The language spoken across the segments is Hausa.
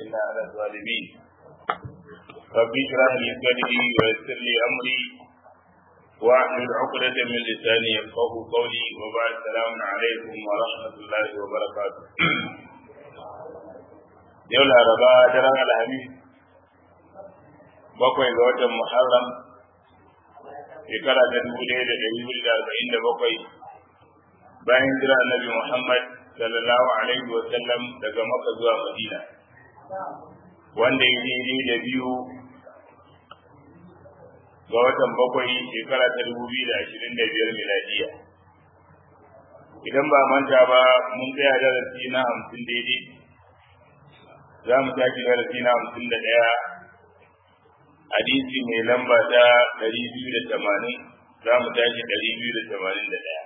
وانصرنا على الظالمين رب اشرح لي صدري ويسر لي امري واحلل عقدة من لساني يفقه قولي وبعد السلام عليكم ورحمة الله وبركاته yau laraba daren alhamis bakwai ga watan muharram shekara ta dubu ɗaya da ɗari hudu da arba'in da bakwai bayan jira annabi muhammad sallallahu alaihi wa sallam daga maka zuwa madina wanda ya daidai da biyu ga watan bakwai shekara ta dubu biyu da ashirin da biyar miladiya idan ba manta ba mun tsaya darasi na hamsin daidai za mu tashi darasi na hamsin da ɗaya hadisi mai lamba ta ɗari biyu da tamanin za mu tashi ɗari biyu da tamanin da ɗaya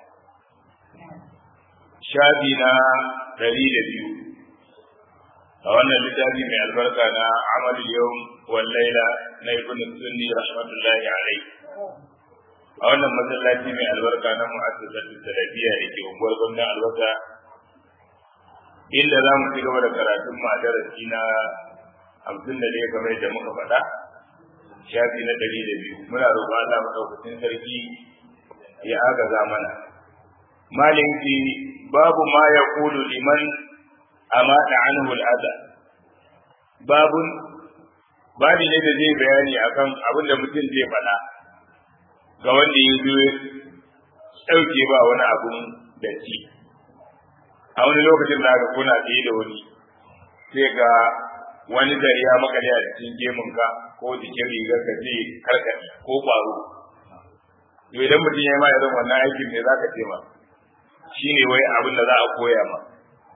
shafi na ɗari da biyu a wannan littafi mai albarka na amal yau wal laila na ibn sunni rahmatullahi alai a wannan masallaci mai albarka na mu'assasatu salafiya da ke unguwar gwamnan albasa inda za mu ci gaba da karatun mu a darasi na hamsin da ɗaya kamar yadda muka faɗa shafi na ɗari da biyu muna roƙon Allah maɗaukacin sarki ya agaza mana malin fi babu ma ya kulu liman amata anhu al'ada babun babi ne da zai bayani akan abin da mutum zai faɗa ga wanda ya zo ɗauke ba wani abun da ci a wani lokacin da aka kuna ɗaya da wani sai ga wani zari ya makale a cikin gemunka ko jikin rigar ka ce karkaɗe ko ƙwaro to idan mutum ya yi ma irin wannan aikin ne za ka ce ma shi ne wai abin da za a koya ma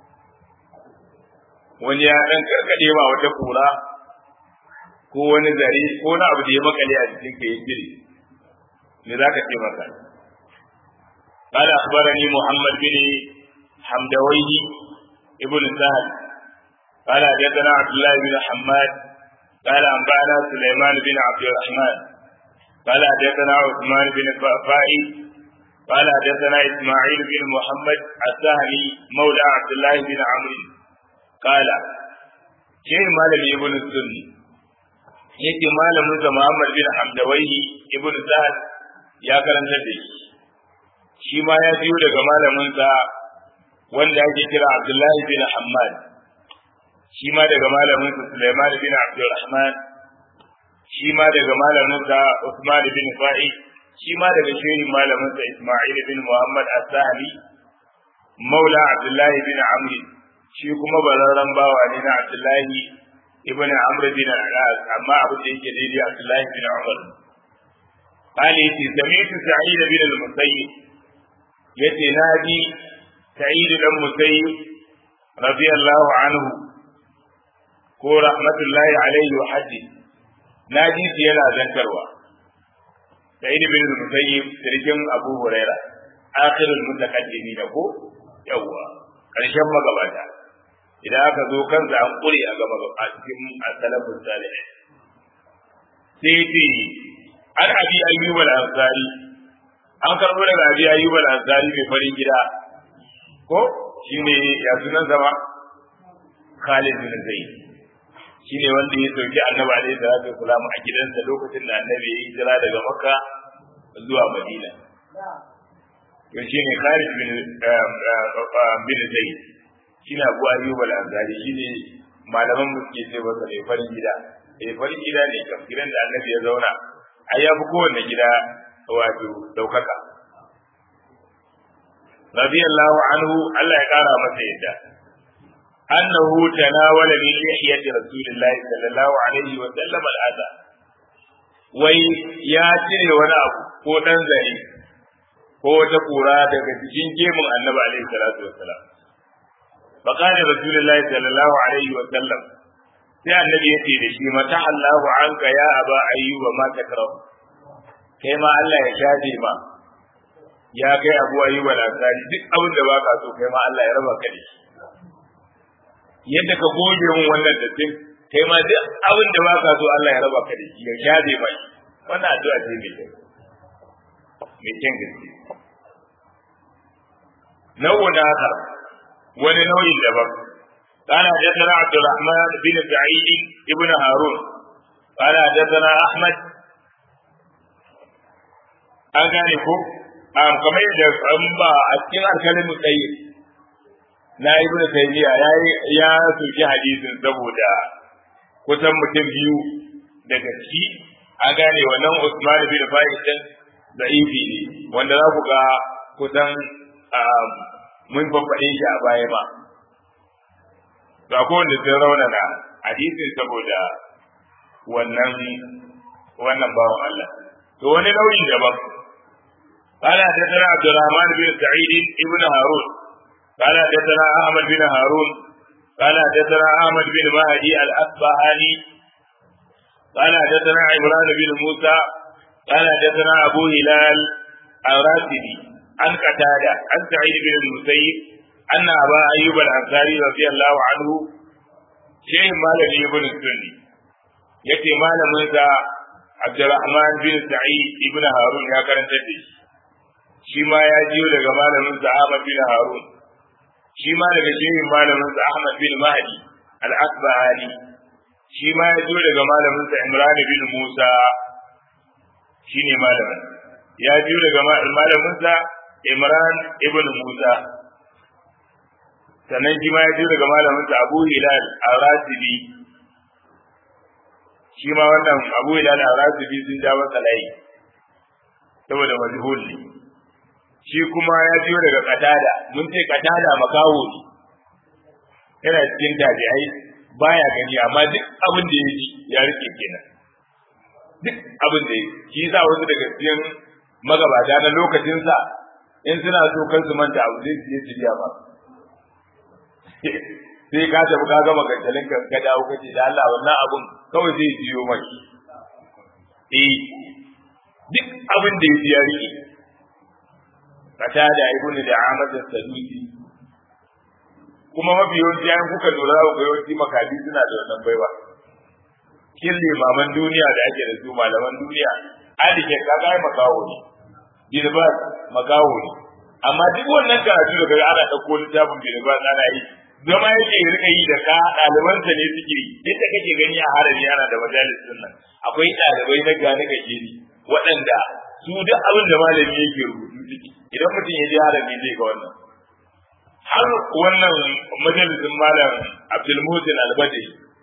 wani ya ɗan karkaɗe ma wata kura ko wani zare ko na abu da ya makale a cikin ka ya jire me za ka ce masa قال أخبرني محمد بن حمدويه ابن سهل قال حدثنا عبد الله بن حماد قال أنبأنا سليمان بن عبد الرحمن قال حدثنا عثمان بن فائي قال حدثنا إسماعيل بن محمد السهلي مولى عبد الله بن عمرو قال شيء مالك ابن السني yake malamin sa Muhammad bin Hamdawaihi ibn Sa'ad ya karanta da shi shi ma ya biyo daga malamin sa wanda ake kira Abdullahi bin Hammad shi ma daga malamin sa Sulaiman bin Abdulrahman shi ma daga malamin sa Usman bin Fa'i shi ma daga shehin malamin sa Isma'il bin Muhammad As-Sahli Maula Abdullahi bin Amr shi kuma bararran bawa ne na Abdullahi ibn Amr bin Al-As amma abin da yake daidai Abdullahi bin Umar قال يتي سمعت سعيد بن المسيب يتي نادي سعيد بن المسيب رضي الله عنه ko rahmatullahi alaihi wa haddi na ji shi yana zantarwa da ibn bin musayyib sirkin abu huraira akhirul mutaqaddimin ko yawa karshen magabata idan aka zo kansa an kure a gaba a cikin as-salafus salih sai ce an abi ayyub al-ansari an karbo daga abi ayyub al-ansari mai farin gida ko shine ya sunan zama Khalid bin Zaid shine wanda ya sauki annabi alaihi salatu wasalam a gidansa lokacin da annabi ya hijira daga makka zuwa madina to shine khalid bin bin zaid shine abu ayyub al-ansari shine malaman mu ke ce masa ne farin gida eh farin gida ne kam gidan da annabi ya zauna ai ya fi kowanne gida wato daukaka radiyallahu anhu Allah ya kara masa yadda أنه تناول من لحية رسول الله صلى الله عليه وسلم الأذى wai ya cire wani abu ko ɗan zare ko wata kura daga cikin gemun annabi alaihi salatu wassalam fa qala rasulullahi sallallahu alaihi wa sallam sai annabi yace da shi mata Allahu anka ya aba ayyuba ma takrahu kai ma Allah ya shafe ma ya kai abu ayyuba da duk abin da baka so kai ma Allah ya raba ka da shi yadda ka goge mun wannan dattin kai ma duk abin da baka so Allah ya raba ka da shi ya shafe mai wannan addu'a ce mai kyau mai kyan gaske nau'un akhar wani nau'in daban قال حدثنا عبد الرحمن بن سعيد ابن هارون قال حدثنا احمد an gane ko kamar yadda an ba a cikin alkalin tsaye na ibn taymiya ya ya soki hadisin saboda kusan mutum biyu daga ciki an gane wannan Usman bin Fa'id din da'ifi ne wanda za ku ga kusan mun faɗe shi a baya ba ga ko wanda sun raunana hadisin saboda wannan wannan bawan Allah to wani nauyin daban قال حدثنا عبد الرحمن بن سعيد ابن هارون قال حدثنا احمد بن هارون قال حدثنا احمد بن مهدي الاصبهاني قال حدثنا عمران بن موسى قال حدثنا ابو هلال الراسبي عن قتادة عن سعيد بن المسيب أن أبا أيوب الأنصاري رضي الله عنه شيخ مالك ابن السني يأتي مال موسى عبد الرحمن بن سعيد ابن هارون يا كرنت shi ma ya jiyo daga malamin sa Ahmad bin Harun shi ma daga shehin malamin sa Ahmad bin Mahdi al-Asbahani shi ma ya jiyo daga malamin sa Imran bin Musa shine malamin ya jiyo daga malamin sa Imran ibn Musa sannan shi ma ya jiyo daga malamin sa Abu Hilal al-Rasibi shi ma wannan Abu Hilal al-Rasibi sun ja masa layi saboda majhul ne shi kuma ya biyo daga katada mun ce katada makaho ne yana cikin tabi'ai baya gani amma duk abin da ya ji ya rike kenan duk abin da ya shi yasa wasu daga cikin magabata na lokacinsa in suna so kan su manta abu zai su yi jiya ba sai ka tafi ka gama gantalin ka ka dawo kace da Allah wannan abun kawai zai jiyo maki eh duk abin da ya ji ya rike qatada ibnu da'amat as-sadusi kuma mafi yawanci ayan kuka lura ga yawanci makabi suna da wannan baiwa kin limaman duniya da ake da su malaman duniya ali ke kaga ai makawo ne bilbas makawo ne amma duk wannan karatu daga ana dauko littafin bilbas ana yi zama yake rika yi da ka ɗalibansa ne suke yi yadda kake gani a harami ana da majalisun nan akwai ɗalibai na gane gajeri waɗanda su duk abin da malami yake rubutu suke idan mutum ya je harami zai ga wannan har wannan majalisin malam abdulmutin albadi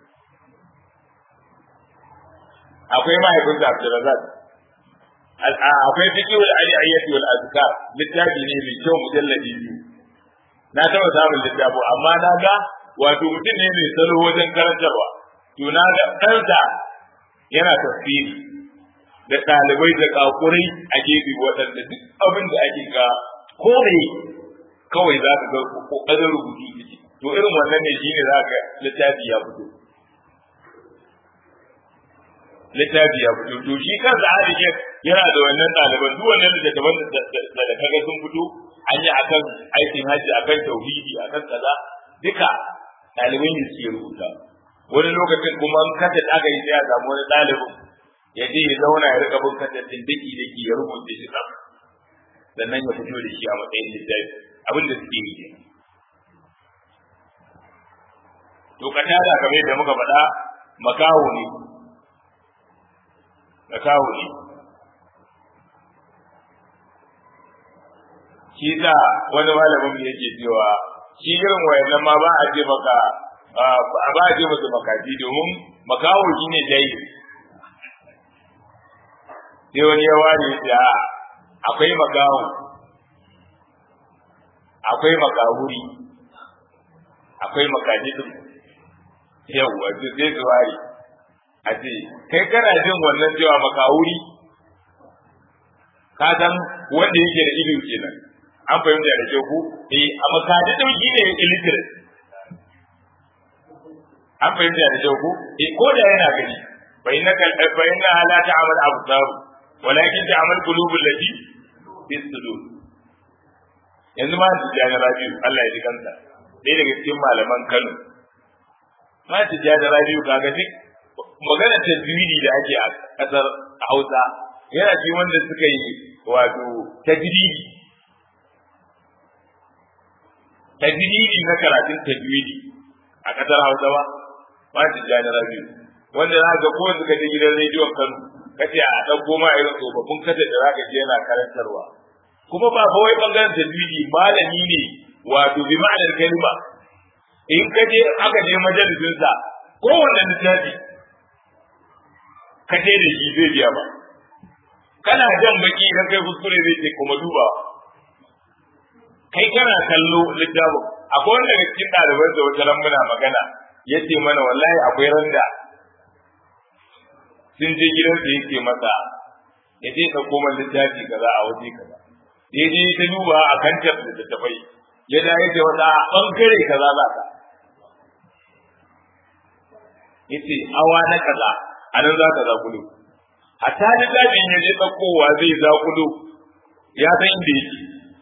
akwai mahaifinsa abdulrazak akwai fiqhul aliyyati wal azkar littafi ne mai kyau mujalladi biyu na taba samun littafi amma na ga wato mutum ne mai salo wajen karantarwa to na ga ɗansa yana tafsiri da ɗalibai da kakurai a gefe waɗanda duk abin da ake ga kome kawai za ka ga ƙoƙarin rubutu suke to irin wannan ne shine za ka littafi ya fito littafi ya fito to shi kansa hadishin yana da wannan ɗaliban duk wannan da daban da da kaga sun fito an yi akan aikin hajji akan tauhidi akan kaza duka ɗaliban ne suke rubuta wani lokacin kuma an kasa aka yi sai a samu wani ɗalibin ya je ya zauna ya rika bin kasashen daki daki ya rubuta shi sam sannan ya fito da shi a matsayin littafi abin da suke yi to ka tada kamar yadda muka faɗa makaho ne makaho ne shi da wani malamin yake cewa shi irin wayannan ma ba a ce maka ba a ce masa makafi domin makaho shi ne dai sai wani ya ware ya akwai makaho akwai makahuri akwai makadidin yawwa su sai su ware a ce kai kana jin wannan cewa makahuri ka san wanda yake da ido kenan an fahimta da ke ku eh a makadidin shi ne illiterate an fahimta da ke ku eh ko da yana gani fa innaka fa inna la ta'mal absar walakin ta'mal qulubul lati fi sudur yanzu ma su jana rabiu Allah ya ji kansa ɗaya daga cikin malaman Kano ma su jana rabiu kaga duk magana tajwidi da ake a kasar Hausa yana ci wanda suka yi wato tajwidi tajwidi na karatun tajwidi a kasar Hausa ba ba ta jani rabi wanda za ga ko suka je gidan rediyon Kano kace a ɗauko ma irin tsofaffin kada da za ka je yana karantarwa kuma ba fa wai bangaren tajwidi malami ne wato bi ma'anar kalma in ka je aka je majalisinsa kowanne littafi ka je da shi zai biya ba kana jan baki idan kai kuskure zai ce kuma duba kai kana kallo littafin akwai wanda daga cikin ɗaliban da wata ran muna magana ya ce mana wallahi akwai randa sun je gidansa ya ce masa ya je ɗauko man littafi kaza a waje kaza ya je ta duba a kantar da tafai ya da ya ce wata ɓangare kaza za ka ya ce awa na kaza a nan za ka zakulo hatta littafin ya je ɗaukowa zai zakulo ya san inda yake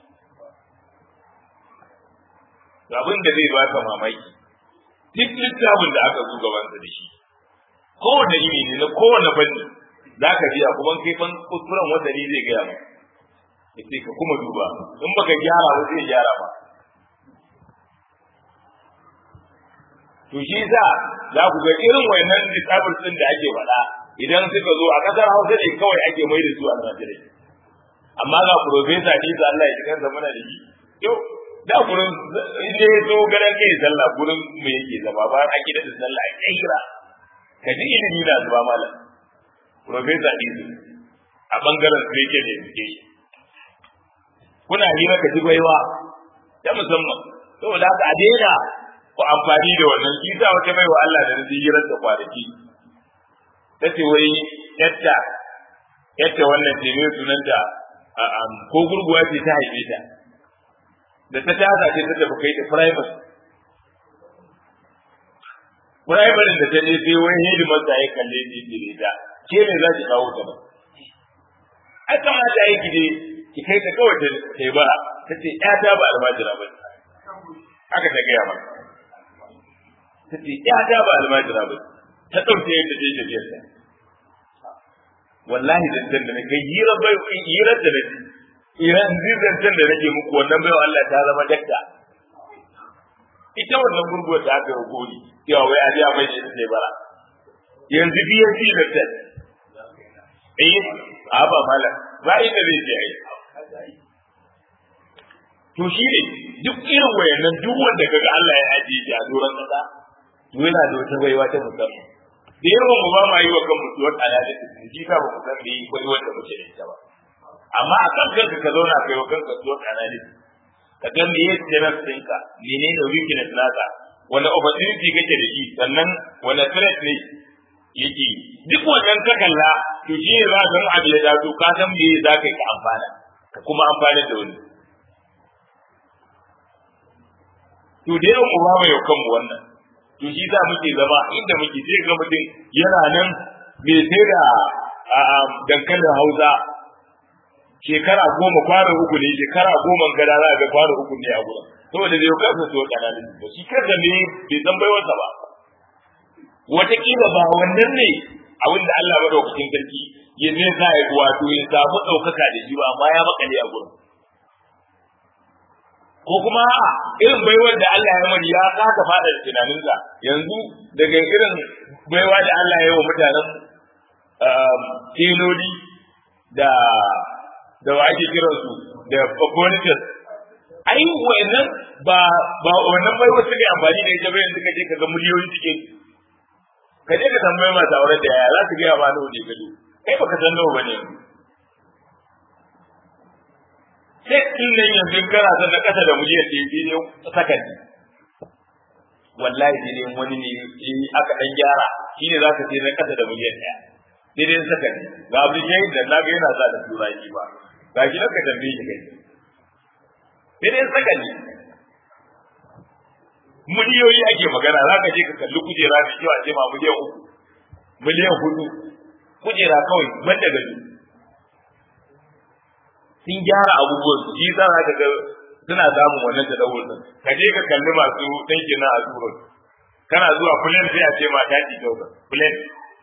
abin da zai baka mamaki duk littafin da aka zo gabansa da shi kowane iri ne na kowane fanni za ka biya kuma kai fan kuskuren wanda ni zai gaya maka yace ka kuma duba in baka gyara ba zai gyara ba to shi yasa za ku ga irin wayannan littafin din da ake faɗa idan suka zo a kasar Hausa ne kawai ake mai da su a Najeriya amma ga professor Isa Allah ya jikan muna da shi yau da gurin inda ya zo garan kai sallah gurin mu yake zama ba a kidan sallah a kira ka ji ilimi na zuba malam professor Isa a bangaren su yake da suke kuna hira ka ji baiwa ta musamman saboda haka a daina ku amfani da wannan shi sa wata baiwa Allah da na hirar da kwanaki ta ce wai yadda yadda wannan ce mai sunanta ko gurguwa ce ta haife ta da ta tasa ce ta tafi kai ta private private da ta je sai wani hidimar da ya kalle ta ce ta ke ne za ki kawo ta ba ai kamata ya ki je ki kai ta kawai ta yi bara ta ce ƴata ba almajira ba haka ta gaya maka ta ce ƴata ba almajira ba ta ɗauke yadda ta yi tafiyar ta wallahi zancen da na kai hirar bai hirar da nake iran zancen da nake muku wannan bai Allah ta zama dakta ita wannan gurguwar da aka yi gori cewa wai a biya mai da ita bara yanzu BSc da ta eh a ba mala ba inda zai je ai to shi ne duk irin wayannan duk wanda kaga Allah ya ajiye shi a doron kasa to yana da wata baiwa ta musamman da yawan mu ba ma yi wa kan mutuwar al'adar da shi ka ba mu san da yi kwai wanda muke da ita ba amma a kan kanka ka zauna kai wa kanka mutuwar al'adar ka ga me yake strength ɗinka menene weakness naka wani opportunity kake da shi sannan wani threat ne yake duk wannan ka kalla to shi ne za ka san abu ya dace ka san me za ka yi ka amfana ka kuma amfana da wani to da yawan mu ba mu yau kanmu wannan to shi za muke zama inda muke sai ga mutum yana nan bai sai da dankalin hausa shekara goma kwano uku ne shekara goma gada za a ga kwano uku ne a gurin saboda bai kasa so kanalin ba shi kansa ne bai san baiwarsa ba wataƙila ba wannan ne abin da Allah madaukakin sarki ya zai sa ya wato ya samu ɗaukaka da shi ba amma ya makale a gurin ko kuma irin baiwar da Allah ya mani ya kasa fada da tunaninsa yanzu daga irin baiwa da Allah ya yi wa mutanen tiloli da da wa ake kiran su da bonitas ai wannan ba ba wannan baiwa suka amfani da ita bayan suka je kaga miliyoyi suke ka je ka tambaye masu auren da yaya za su ga ba nawa ne gado kai baka san nawa bane yanzu sai din nan yanzu kana son na kasa da miliyan ɗaya sai dai sakandi wallahi sai dai wani ne aka dan gyara shi ne za ka ce na kasa da miliyan ɗaya sai dai sakandi ga abu jayin da na ga yana sa da turanci ba ga shi ka tambaye shi kai sai dai sakandi miliyoyi ake magana za ka je ka kalli kujera mai kyau a ce ma miliyan uku miliyan hudu kujera kawai ban da gado sun gyara abubuwan su shi za ka ga suna samun wannan da dawo din ka je ka kalli masu dinkin na azuro kana zuwa kulen sai a ce ma ta ji dauka kulen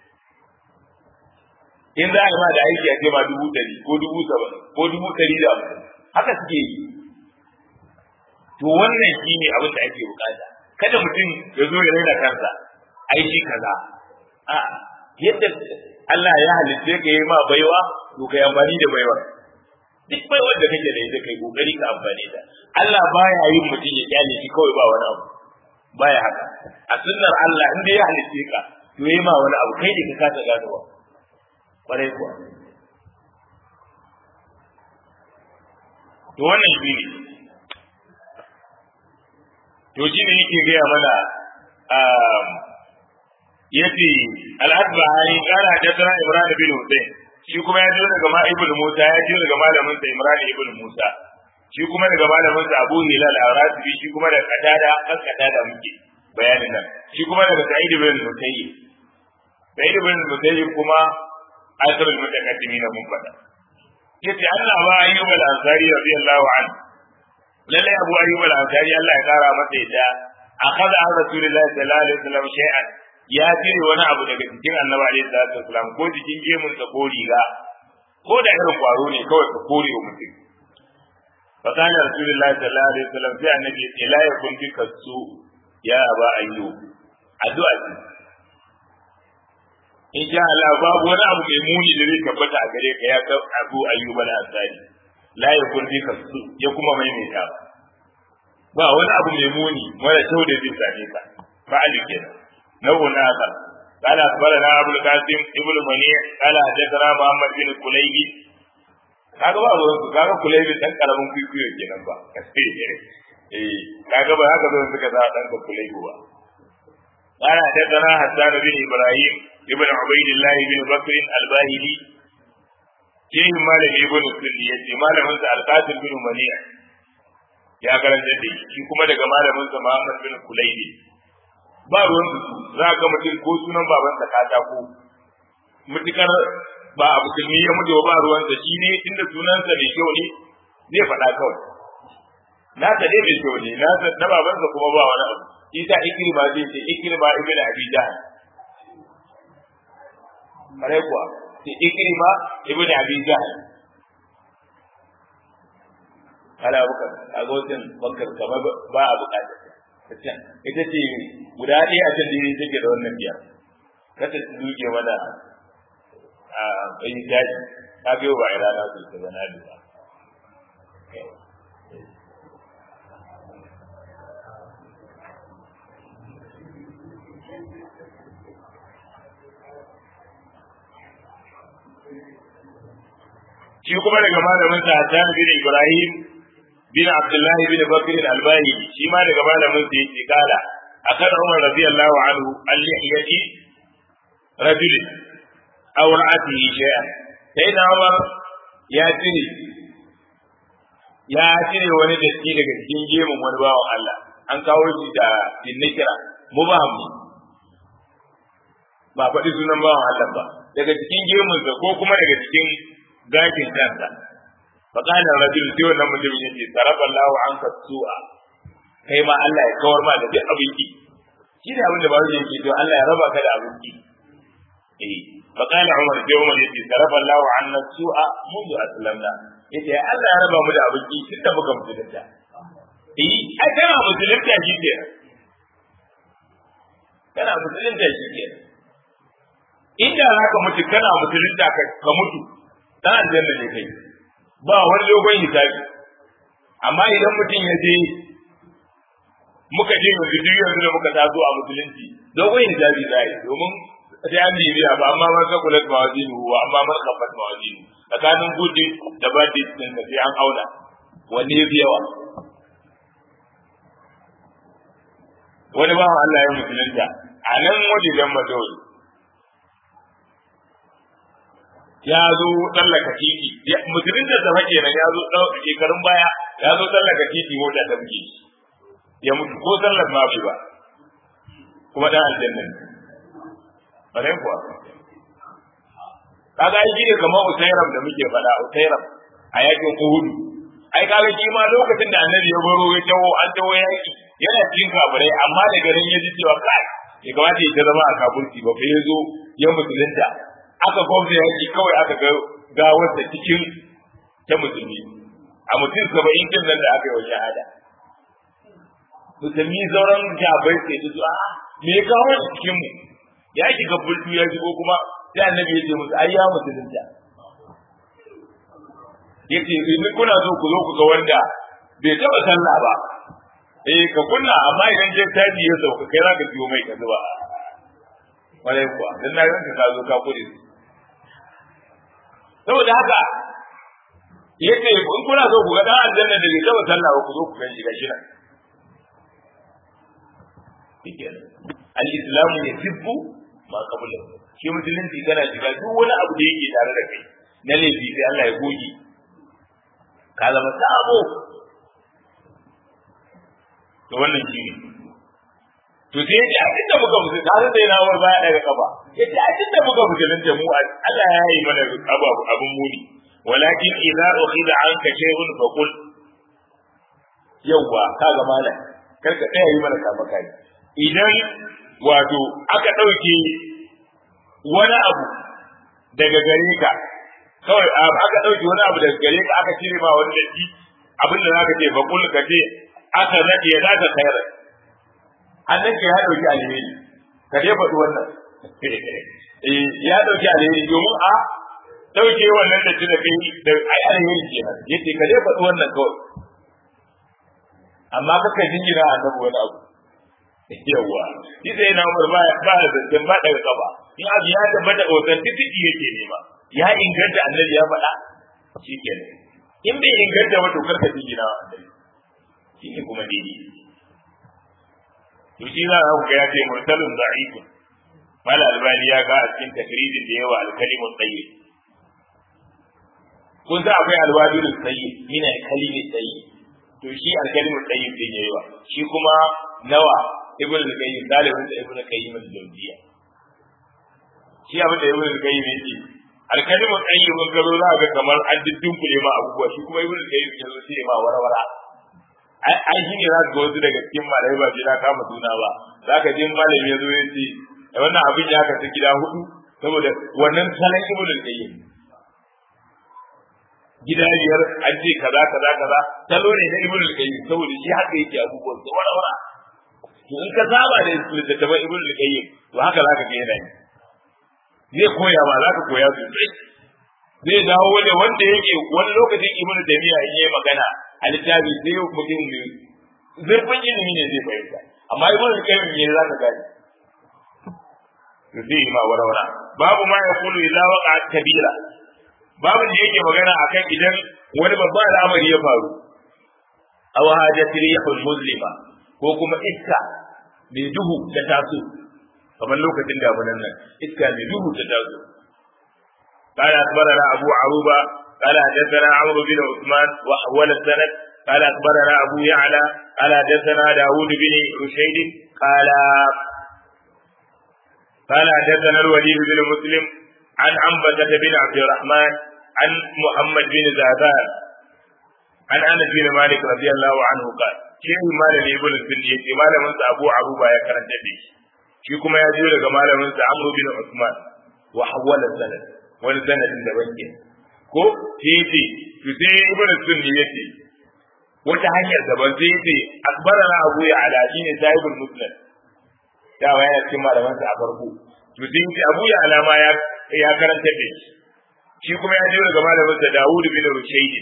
in za a yi ma da aiki a ce ma dubu ɗari ko dubu saba'in ko dubu ɗari da hamsin haka suke yi to wannan shi ne abin da ake bukata kada mutum ya zo ya raina kansa ai shi kaza a yadda Allah ya halitta ka yi ma baiwa to kai amfani da baiwa duk baiwar da kake da ita kai kokari ka amfani da Allah baya yin mutum ya kyale shi kawai ba wani abu baya haka a sunnar Allah in dai ya halitta ka to yi ma wani abu kai ne ka kasa ganowa kwarai kuwa to wannan shi ne to shi ne yake gaya mana yace al-asbahani qala hadathana imran bin husayn shi kuma ya ji daga ma ibnu musa ya ji daga malamin sa imran ibn musa shi kuma daga malamin sa abu hilal al-rasibi shi kuma daga qatada kan qatada muke bayanin nan shi kuma daga sa'id bin musayyib sa'id bin musayyib kuma asrul mutakaddimin mun fada yace Allah ba ayyub al-ansari radiyallahu anhu lalle abu ayyub al-ansari Allah ya kara masa yadda akhadha an rasulillahi sallallahu alaihi wasallam shay'an ya cire wani abu daga cikin annabi alaihi salatu wasallam ko cikin gemun sa ko riga ko da irin kwaro ne kawai ka kore wa mutum fa kana rasulullahi sallallahu alaihi wasallam sai annabi ya ce la yakun bika su ya aba ayyub addu'a ce in sha Allah babu wani abu mai muni da zai tabbata a gare ka ya ka abu ayyub al-ansari la yakun bika su ya kuma maimaita ba wani abu mai muni mara kyau da zai same ka fa'ali kenan نوع آخر قال أخبرنا أبو القاسم ابن منيع قال حدثنا محمد بن كليب kaga ba ruwan su kaga kulaibi dan karamin kwikwiyo kenan ba eh kaga ba haka zan suka sa dan kulaibi ba qala hadathana hasan bin ibrahim ibn ubaydillah ibn bakr al-bahili shehin malami ibn sunni yace malamin sa al-qasim bin mani'a ya karanta da shi kuma daga malamin sa muhammad bin kulaibi ba ruwan su za ga mutum ko sunan babansa katako mutukar ba a musulmi ya mutu ba ruwan sa shi ne tunda sunansa mai kyau ne zai faɗa kawai nasa dai mai kyau ne nasa na babansa kuma ba wani abu isa ikirma zai ce ikirma ibn abi jahl kare kuwa sai ikirma ibn abi jahl ala bukar a gocin bakar kamar ba a bukatar ita ce guda ɗaya a can da yi take da wannan biyar kata su duke mana a bayin daji ta biyo ba a rana su ta zana duba shi kuma daga malamin sa Hassan bin Ibrahim bin Abdullahi bin Bakr al-Albani shi ma daga malamin sa yake kala akan Umar radiyallahu anhu al-lihiyati rajul aw ra'atihi shay'an sai da Umar ya cire ya cire wani datti daga cikin gemun wani bawan Allah an kawo shi da dinnakira mubaham ba faɗi sunan bawan Allah ba daga cikin gemunsa ko kuma daga cikin gashin kansa فقال الرجل sai wannan mutumin yace tarafa Allahu anka su'a kai ma Allah ya kawar ma da duk abin ki shi ne abin da bawo yake to Allah ya raba ka da abin ki eh فقال عمر sai Umar yace tarafa Allahu anna su'a mundu aslamna yace Allah ya raba mu da abin ki tun da muka musulunta eh ai kana musulunta shi ke kana musulunta shi ke inda zaka mutu kana musulunta ka mutu dan aljanna ne kai ba wani dogon hisabi amma idan mutum ya je muka je yanzu duk yanzu da muka taso a musulunci dogon hisabi za yi domin sai an bibiya ba amma man sakulat mawazinu wa amma man khaffat mawazinu tsakanin gudi da badi din da sai an auna wanne ya fi yawa wani bawan Allah ya musulunta a nan wajen madawai ya zo tsallaka titi musulun da zama kenan ya zo shekarun baya ya zo tsallaka titi mota ta buge ya mutu ko sallar ma bai ba kuma dan aljanna ne bare kuwa kaga ai shi ne kamar usairam da muke faɗa usairam a yakin uhud ai kaga shi ma lokacin da annabi ya baro ya tawo an tawo yaki yana cikin kafirai amma da garin ya ji cewa kai ya kamata ya zama a kafirci ba fa ya zo ya musulunta aka gwamna yaki kawai aka ga gawarsa cikin ta musulmi a mutum saba'in din nan da aka yi wa shahada musulmi sauran jabai sai su a me ya kawo shi cikin mu ya shiga bultu ya shigo kuma sai annabi ya ce musu ai ya musulunta yace in kuna so ku zo ku ga wanda bai taba sallah ba eh ka kunna amma idan je taji ya sauka kai za ka biyo mai ka zuba wale kuwa dan na ranka ka zo ka kudi saboda haka yace in kuna so ku ga dan aljanna da bai taba sallah ba ku zo ku gan shi gashi nan al-islamu yasibbu ma qabla shi musulunci kana shiga duk wani abu da yake tare da kai na laifi sai Allah ya goge ka zama sabo to wannan shi ne to sai yace a inda muka musu tare da yana war baya daga kafa yace a inda muka musulunta mu Allah ya yi mana abu abun muni walakin idza ukhida anka shay'un fa qul yawwa kaga malam kar ka tsaya yi mana kama kai idan wato aka dauke wani abu daga gare ka kawai aka dauke wani abu daga gare ka aka cire ma wani datti abin da zaka ce fa qul ka ce aka nade ya zaka khairan annan ke ya dauki alheri ka dai faɗi wannan eh ya dauki alheri domin a dauke wannan da da kai da ai alheri kenan yace ka dai faɗi wannan kawai amma kaka jingina annabi wani abu yawa shi sai na umar ba ba da zancen ba daga kafa in abu ya tabbata authenticity yake nema ya inganta annabi ya faɗa shi kenan in bai inganta ba to karka jingina annabi shi ne kuma daidai to shi za a ga ya ce mursalun da'ifun mala albani ya ga a cikin takridin da yawa alkalimun tsayyib kun sa akwai alwadulun tsayyib min alkalimin tsayyib to shi alkalimin tsayyib din yayi wa shi kuma nawa ibn al-qayyim dalibin da ibn al-qayyim al-jawziyya shi abin da ibn al-qayyim yake alkalimin tsayyib kun garo za ga kamar an diddin ma abubuwa shi kuma ibn al-qayyim ya zo shi ma warwara ai shi ne za ka ga wasu daga cikin malamai ba shi na kama suna ba za ka je malami ya zo ya ce wannan abin ya kasu gida hudu saboda wannan salon ibn al-qayyim gida biyar an ce kaza kaza kaza salo ne na ibn al-qayyim saboda shi haka yake abubuwan da wara wara to in ka saba da littattafan ibn al-qayyim to haka zaka ga yana zai koya ma zaka koya sosai zai dawo da wanda yake wani lokacin ibn taymiya in yayi magana a littafi sai mutum ne zurfin ilimi ne zai fahimta amma ibn al-qayyim ne zaka gani to sai ma wara wara babu ma yaqulu illa waqa'at kabira babu da yake magana akan idan wani babban al'amari ya faru aw hajat rihul muslima ko kuma iska mai duhu ta taso kamar lokacin damunan nan iska mai duhu ta taso قال أخبرنا أبو عروبة قال حدثنا عمرو بن عثمان وحول السند قال أخبرنا أبو يعلى قال حدثنا داود بن رشيد قال قال حدثنا الوليد بن مسلم عن عنبسة بن عبد الرحمن عن محمد بن زادان عن انس بن مالك رضي الله عنه قال شيخ مالك ابن السن يجي malamin sa Abu Aruba ya karanta da shi shi kuma ya ji daga malamin sa Amr bin Uthman wa hawala sanad wani sanadin da banke ko sai yace to sai ibn sunni yace wata hanyar daban sai yace akbarana Abu Ya'la shine sahibul musnad dawa yana cikin malaman sa a farko to sai yace Abu Ya'la ma ya ya karanta da shi shi kuma ya jiyo daga malamin sa Dawud bin Rushayd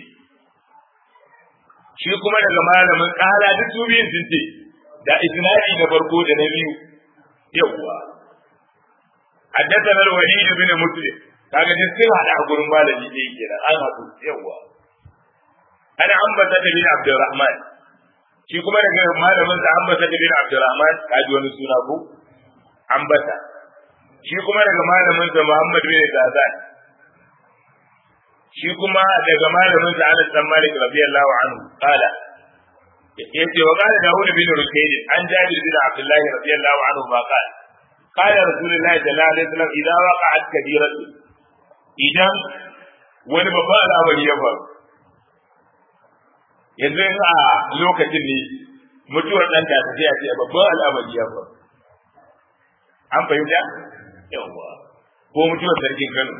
shi kuma daga malamin kala duk su biyun sun ce da isnadi na farko da na biyu yawwa haddathana al-Walid bin Muslim kaga duk sun hada a gurin malami da yake da an hadu yawwa ana ambata da bin Abdurrahman shi kuma daga malamin sa ambata da bin Abdurrahman kaji wani suna ko ambata shi kuma daga malamin sa Muhammad bin Zazan shi kuma daga malamin sa Anas bin Malik radiyallahu anhu qala yace wa qala Dawud bin Rukayd an Jabir bin Abdullah radiyallahu anhu ma qala qala Rasulullah sallallahu alaihi wasallam idza waqa'at kabiratu idan wani babba al'amari ya faru yanzu a lokacin ne mutuwar dan ta sai a ce babban al'amari ya faru an fahimta yawa ko mutuwar sarkin Kano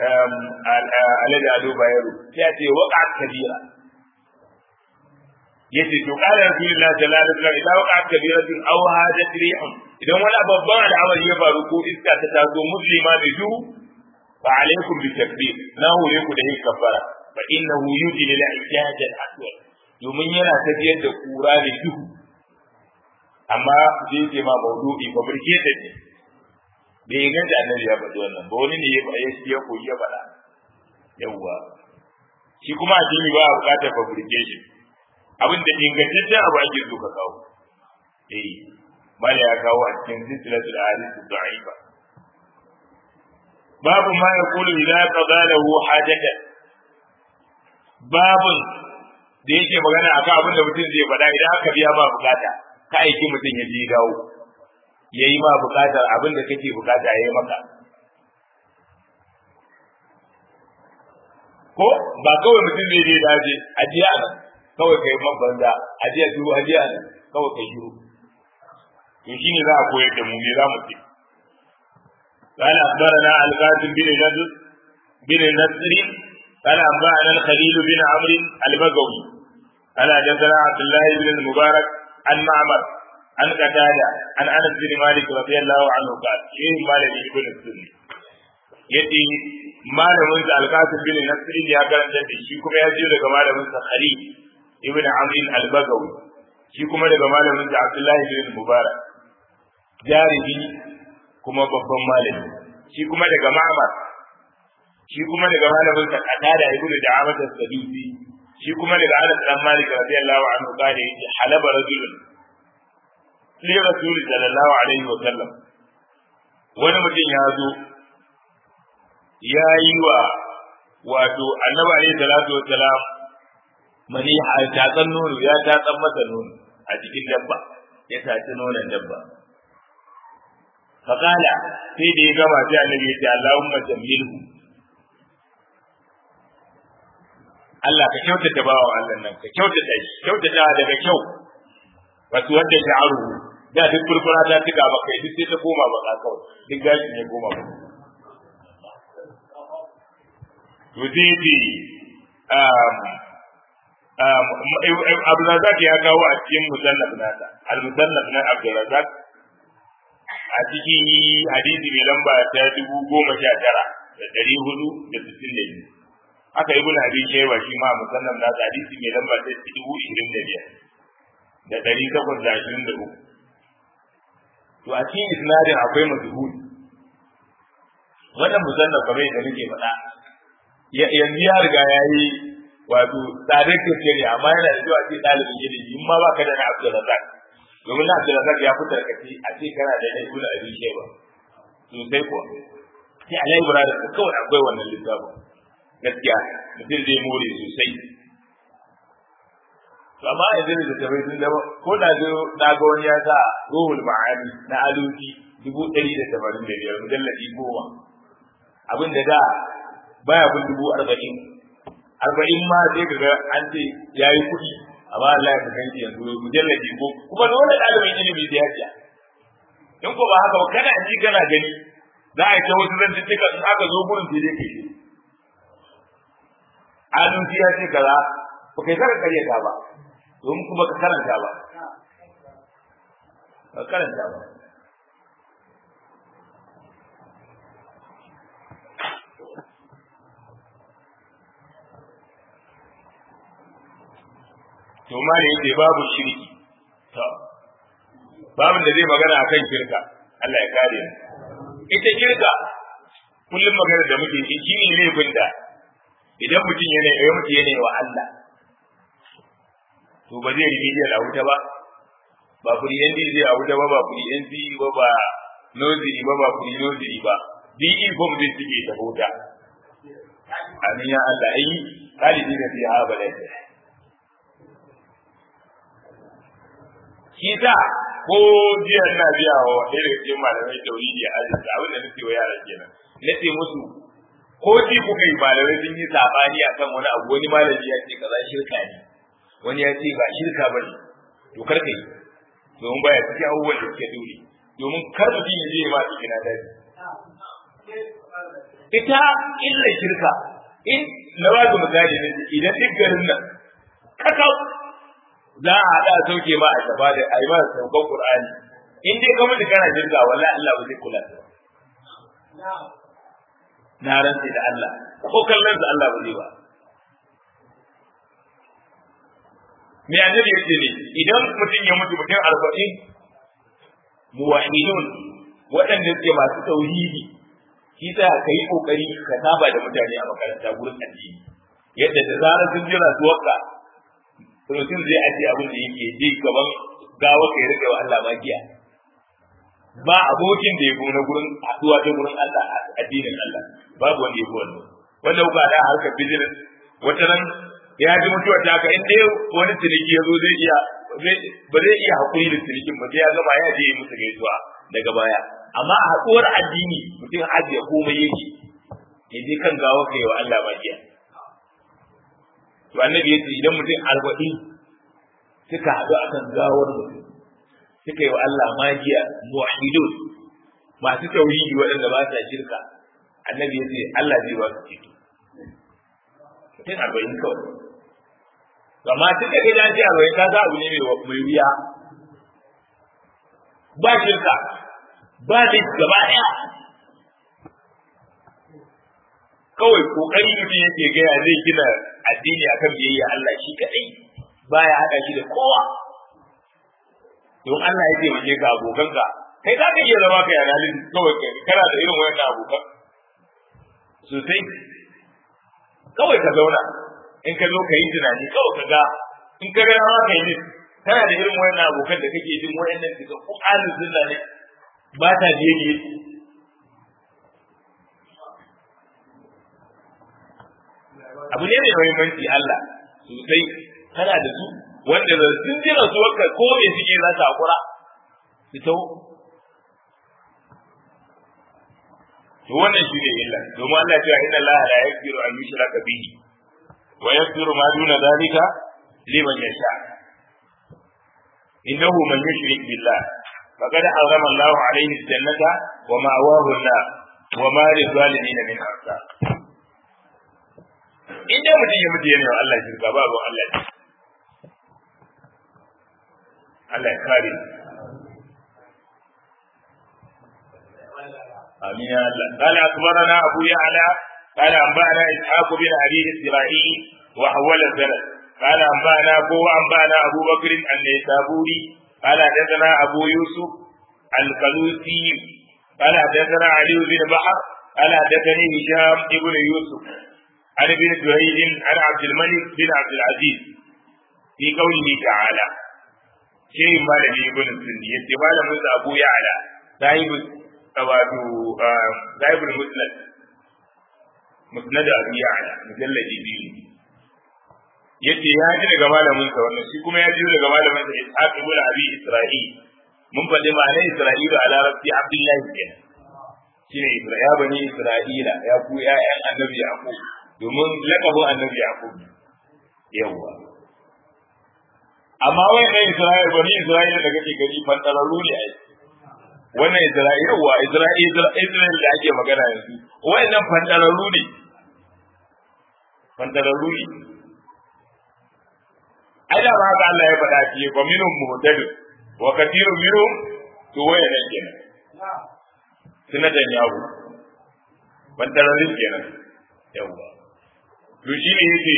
alhaji ado bayero ya ce waka kabira yace to qala rasulullah sallallahu alaihi wasallam idan waqa kabiratun aw hajat rihun idan wani babban al'amari ya faru ko iska ta taso muslima da duhu fa alaikum bi takbir na hore ku da yin kafara fa innahu yujil al ijaj al aswad domin yana tafiyar da kura da duhu amma zai ce ma maudu'i ba burke da ne bai inganta annabi ya faɗi wannan ba wani ne ya ya koyi ya faɗa yawwa shi kuma addini ba a bukatar fabrication abin da ingantaccen abu ake so ka kawo eh mala ya kawo a cikin silsilatul ahadith da'ifa babu ma yaqulu idza qada lahu hajatan babun da yake magana akan abin da mutum zai faɗa idan aka biya ba bukata ka aiki mutum ya je dawo yayi ma bukatar abin da kake bukata yayi maka ko ba kawai mutum zai je daje ajiya nan kawai kai man banza ajiya duru ajiya nan kawai kai shiru to shine za a koyar da mu me za mu ce قال أخبرنا القاسم بن نضر بن نصر قال أنبأنا الخليل بن عمرو البغوي قال حدثنا عبد الله بن المبارك عن معمر عن قتادة عن أنس بن مالك رضي الله عنه قال شيء مالك بن السني يدي malamin sa alqasim bin nasr ya karanta da shi kuma ya je daga malamin sa khalid ibn amr al-bagawi shi kuma daga malamin sa abdullah bin mubarak jaribi kuma babban malami shi kuma daga ma'mar shi kuma daga malamin sa qatada ibn da'amat as-sadusi shi kuma daga anas dan malik radiyallahu anhu kare yace halaba rajulun li rasul sallallahu alaihi wa sallam wani mutum ya zo ya yi wa wato annabi alaihi salatu wassalam mani a tatsan nono ya tatsan masa nono a cikin dabba ya taci nonon dabba faƙala sai da ya gama sai annabi ya ce Allahumma jammilhu Allah ka kyautata bawa Allah nan ka kyautata shi kyautata daga kyau wato wanda ya aro da duk furfura ta tuka maka duk sai ta koma baka kawai duk gashi ne koma baka to sai ce Abdulrazak ya kawo a cikin musannaf nasa al-musannaf na Abdulrazak a cikin hadisi mai lamba ta dubu goma sha tara da ɗari hudu da sittin da biyu aka yi bin abin shewa shi ma musannaf nasa hadisi mai lamba ta dubu ishirin da biyar da ɗari takwas da ashirin da uku to a cikin isnadin akwai mazhud wannan musannaf kamar yadda nake faɗa yanzu ya riga ya yi wato tsadar gaske ne amma yana da zuwa ce ɗalibin ilimi in ma baka da na Abdulrazak domin na Abdulrazak ya fi tarkace a ce kana da ɗan kula abin shewa sosai kuwa sai a laibura da ka kawai akwai wannan littafin gaskiya mutum zai more sosai to amma yanzu da tabai sun zama ko da zo na ga wani ya sa ruhul ma'ani na aluki dubu ɗari da tamanin da biyar mujalladi goma abin da da baya kun dubu arba'in arba'in ma sai ka ga an ce ya yi kuɗi amma Allah ya kan shi yanzu mujalladi ko kuma da wani ɗalibin ilimi da ya ciya in ko ba haka ba kana ji kana gani za a yi ta wasu zantuttuka in aka zo gurin sai dai kai aluki ya ce kaza ba kai saka karyata ba domin kuma ka karanta ba ka karanta ba to ma ne yake babu shirki to babin da zai magana akan shirka Allah ya kare mu ita shirka kullum magana da muke yi shine laifin da idan mutum yana ya mutu yana wa Allah to ba zai rigi da wuta ba ba kuri yan zai a wuta ba ba kuri yan ba ba noziri ba ba kuri noziri ba bi inform zai suke da wuta amin ya Allah ai kalibi da fiha abada shi ta ko jiya ina biya wa ɗaya daga cikin malamai tauhidi a arziki abin da nake wa yara kenan nace musu ko ji kuka yi malamai sun yi sabani akan wani abu wani malami ya ce kaza shirka ne wani ya ce ba shirka bane to kar kai domin baya cikin abubuwan da suke dole domin kar mutum ya je ma cikin daji ita illa shirka in na ba ku misali ne idan duk garin nan kakau za a haɗa a sauke ma a shafa da a yi ma saukan Qur'ani in dai ka mutu kana shirka wallahi Allah ba zai kula da na rantsi da Allah ko kallon sa Allah ba zai ba me annabi yace ne idan mutum ya mutu mutum arba'in muwahidun waɗanda suke masu tauhidi shi sa ka yi kokari ka saba da mutane a makaranta gurin addini yadda da zarar sun jira su wakka mutum zai ajiye abin da yake je gaban gawa ka rika wa Allah magiya ba abokin da ya na gurin haɗuwa da gurin Allah addinin Allah babu wanda ya wannan wanda kuka da harkar business wata nan ya ji mutuwa ta ka in dai wani ciniki ya zo zai iya ba zai iya haƙuri da cinikin ba sai ya gama ya je musu gaisuwa daga baya amma a haɗuwar addini mutum ajiye komai yake ya je kan gawa ka yi wa Allah magiya to annabi ya ce idan mutum arba'in suka haɗu akan gawar mutum suka yi wa Allah magiya muwahidun masu tauhidi waɗanda ba sa shirka annabi ya ce Allah zai ba su ceto mutum arba'in kawai amma tun da gidan ce arba'in ka ga abu ne mai wuya ba shirka ba da gaba ɗaya kawai kokari mutum yake gaya zai gina addini akan biyayya Allah shi kadai baya haɗa shi da kowa don Allah ya taimake ka abokanka kai za ka iya zama ka yana halin kawai kana da irin wayannan abokan sosai kawai ka zauna in ka zo ka yi tunani kawai ka ga in ka ga ma ka yi ne kana da irin wayannan abokan da kake jin wayannan daga ko alin sunna ne ba ta biye abu ne mai muhimmanci Allah sosai kana da su wanda da sun ji rasuwarka ko me suke za ta hakura su tau to wannan shi ne illa domin Allah ya inna Allah la yaghfiru an yushraka bihi wa yaghfiru ma duna zalika liman yasha innahu man yushrik billah faqad harrama Allah alayhi al-jannata wa ma'wahu an-nar wa ma lizalimin min ansar in dai mutum ya mutu yana wa Allah shirka ba ruwan Allah ne Allah ya kare آمين يا الله قال أخبرنا أبو يعلى قال أنبأنا إسحاق بن أبي إسرائيل وحول السند قال أنبأنا أبو أنبأنا أبو بكر النيسابوري قال حدثنا أبو يوسف القلوسي قال حدثنا علي بن بحر قال حدثني هشام بن يوسف عن ابن جريج عن عبد الملك بن عبد العزيز في قوله تعالى شيء ما لم يكن السني يتبال من أبو يعلى صاحب wato zaibul musnad musnad abu ya'la mujalladi biyu yace ya ji daga malamin sa wannan shi kuma ya ji daga malamin sa ishaq ibn abi isra'il mun faɗi ma'anar isra'ila a larabci abdullahi kenan shine isra'ila bani isra'ila ya ku ya'yan annabi yaqub domin lakabin annabi yaqub yawa amma wai kai isra'ila bani isra'ila da kake gani fantararru ne ai wannan Isra'ila wa Isra'ila Isra'ila da ake magana yanzu wayannan fandararru ne fandararru ne ai da ba haka Allah ya faɗa shi wa minhum muhtadin wa kathirun minhum to wayannan kenan sunatan yawo fandararru kenan yawa to shi ne yake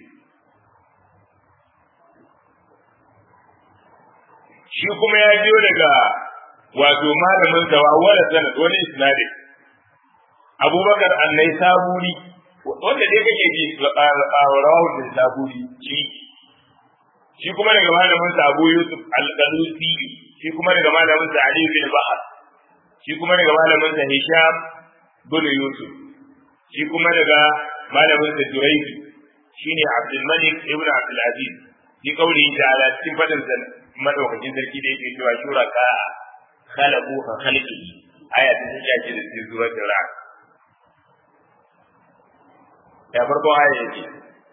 shi kuma ya biyo daga wato malamin sa wala sanad wani isnadi abubakar annai saburi wanda dai kake ji rawahu da saburi shi shi kuma daga malamin sa abu yusuf al-qalusi shi kuma daga malamin sa ali bin bahar shi kuma daga malamin sa hisham bin yusuf shi kuma daga malamin sa jurayji shine abdul malik ibn abdul aziz shi kauli ta'ala cikin fadin sa madaukakin sarki da yake cewa shuraka خلقوا كخلقه آية تسجى جدا في سورة الرعد يا فرقو آية يجي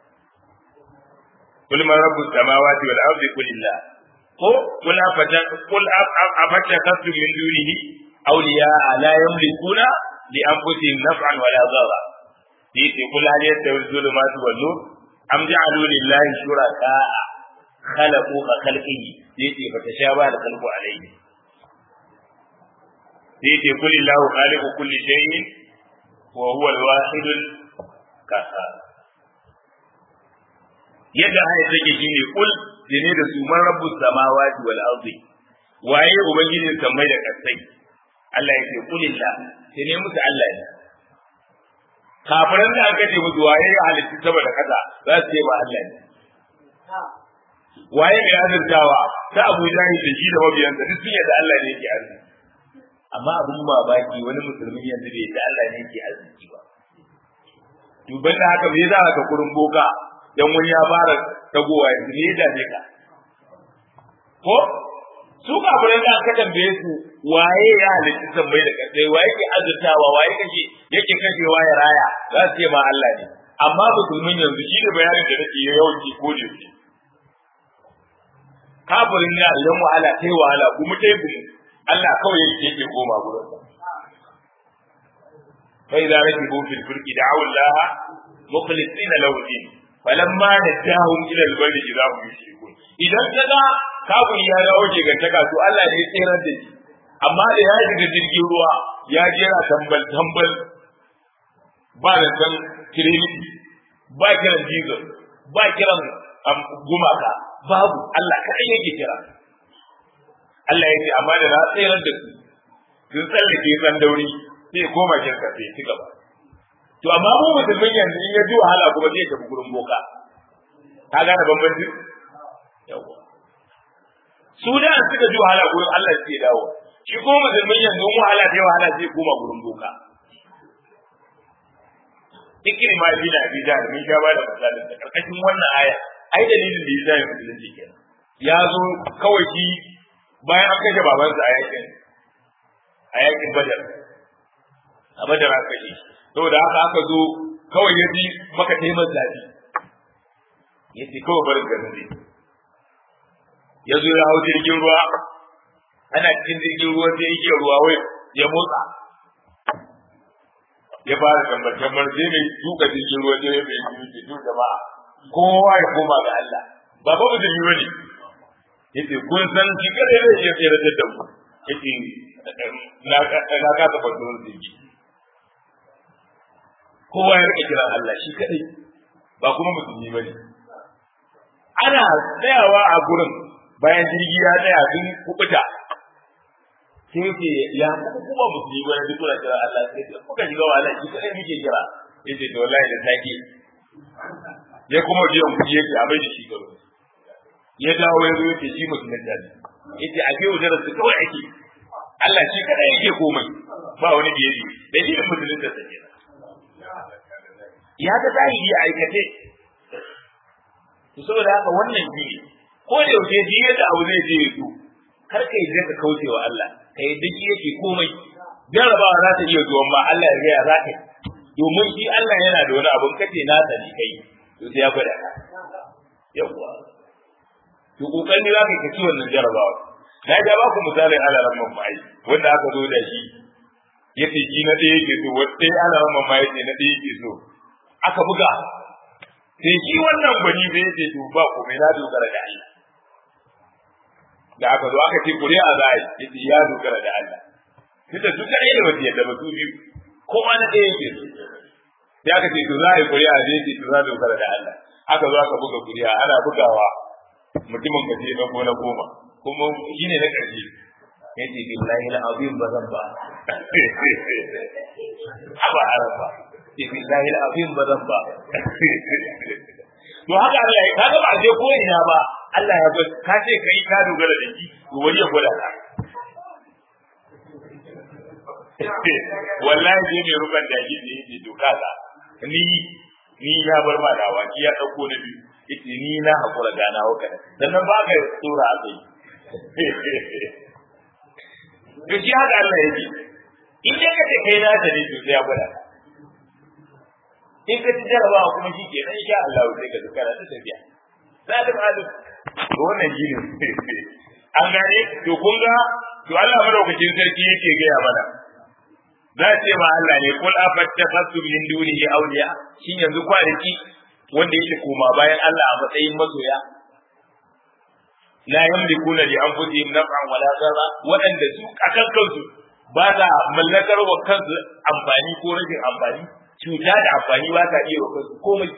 قل من رب السماوات والأرض قل الله ko قل قل أفتخذتم من دونه أولياء لا يملكون لأنفسهم نفعا ولا ضرا يقول قل هل يستوي الظلمات والنور أم جعلوا لله شركاء khalaqu ka khalqihi yace fa tashaba da khalqu alayhi yace kulillahu khaliqu kulli shay'in wa huwa al-wahid al-qahhar yadda haya take shine kul dine da su man rabbus samawati wal ardi waye ubangijin samai da kasai Allah yake kulillah sai ne musu Allah ne kafiran da aka ce musu waye ya halitta saboda kasa za su ce ba Allah ne waye mai azurtawa ta Abu Jahil da shi da mabiyansa duk sun yadda Allah ne yake arziki amma abin mamaki wani musulmi yanzu bai yadda Allah ne yake arziki ba duban da haka me za ka kurin boka dan wani ya fara tagowa yanzu ne da ne ka ko su kafiran da aka tambaye su waye ya halitta sammai da kasai waye ke azurtawa waye kake yake kashewa ya raya za su ce ma Allah ne amma musulmin yanzu shi da bayanin da nake yawan ki ko da shi kafirin na idan wahala kai wahala kuma kai gumu Allah kawai yake yake koma gurin sa fa idza rakibu fil fulki da'u Allah mukhlisina lahu din falamma nadahum ila al-barri idza hum yushrikun idan kaga kafin ya dawo ke gantaka to Allah ne ya tsere da shi amma da ya shiga jirgin ruwa ya jera tambal tambal ba da san trinity ba kiran jesus ba kiran gumaka babu Allah kaɗai yake kira Allah ya ce amma da na tsayar da su sun tsallake san dauri sai koma shirka sai ci gaba to amma mu musulmin yanzu in ya ji wahala kuma zai tafi gurin boka ka gane bambanci yawa su da suka ji wahala gurin Allah sai dawo shi ko musulmin yanzu in wahala sai wahala sai koma gurin boka Ikin ma bi da bi da mun sha ba da misalin da karkashin wannan aya ai dalilin da yasa ya musulunci kenan ya zo kawai shi bayan an kashe babansa a yakin a yakin badar a badar aka kashe saboda haka aka zo kawai ya ji maka taimar zafi ya ce kawai barin garin zai ya zo ya hau jirgin ruwa ana cikin jirgin ruwa sai yake ruwa wai ya motsa ya fara tambar tambar sai mai tuka jirgin ruwa sai mai yi ke jama'a kowa ya koma ga Allah ba ba mutum bane yace kun san shi kare ne ya tsere da ku yace na na ka ta fado da shi kowa ya rike kira Allah shi kadai ba kuma musulmi bane ana tsayawa a gurin bayan jirgi ya tsaya sun kubuta sai yace ya kuma kuma musulmi bane duk kuna kira Allah sai kuka shiga wahala shi kadai muke kira yace to wallahi da take ya kuma biyan kuɗi yake a mai da shi garo ya dawo ya zo yake shi musulun da ne yace a biyo da su kawai ake Allah shi kada yake komai ba wani da yake da shi musulun da sake ya ga zahiri a aikace to saboda haka wannan shi ne ko da yaushe ji yadda abu zai je ya kar ka yi ka kauce wa Allah ka yi duk yake komai jarabawa za ta iya zuwa ma Allah ya ga ya za ka domin shi Allah yana da wani abun kace na sani kai to sai ya gwada ka yawwa to kokari za ka kaci wannan jarabawa na ga ba ku misalin alaran mamai wanda aka zo da shi yace shi na ɗaya yake so wanda ya alaran mamai yace na ɗaya yake so aka buga sai shi wannan gwani bai yace to ba ku mai na dogara da Allah da aka zo aka ce kuri'a za a yi yace ya dogara da Allah tunda su kaɗai da wasu yadda ba su biyu kowa na ɗaya yake so sai aka ce to za a yi kuri'a da yake to za a dogara da Allah aka zo aka buga kuri'a ana bugawa mutumin ka ce na gona goma kuma shi ne na ƙarshe ya ce billahi na abin ba zan ba aba arafa ce billahi na abin ba zan ba to haka Allah ya kaga ba je ko ina ba Allah ya ga ka ce kai ka dogara da shi to wani ya gwada ka wallahi je ne ruban da shi ne yake doka ka ni ni ya bar ma dawa ki ya dauko na biyu yace ni na hakura gana wa kana sannan ba ka tsora a kai to shi haka Allah yake in dai kace kai na ta ne to sai ya gwada in ka ci jarabawa kuma shi ke nan insha Allah sai ka zukara ta tafiya sai da ma'adu to wannan shi ne an gane to kun ga to Allah madaukakin sarki yake gaya mana za ce ma Allah ne kul afattakhasum min dunihi awliya shin yanzu kwanaki wanda yake koma bayan Allah a matsayin masoya la yamlikuna li anfusihim naf'an wala darra waɗanda su akan kansu ba za mallakar wa kansu amfani ko rashin amfani cuta da amfani ba ta iya wa kansu komai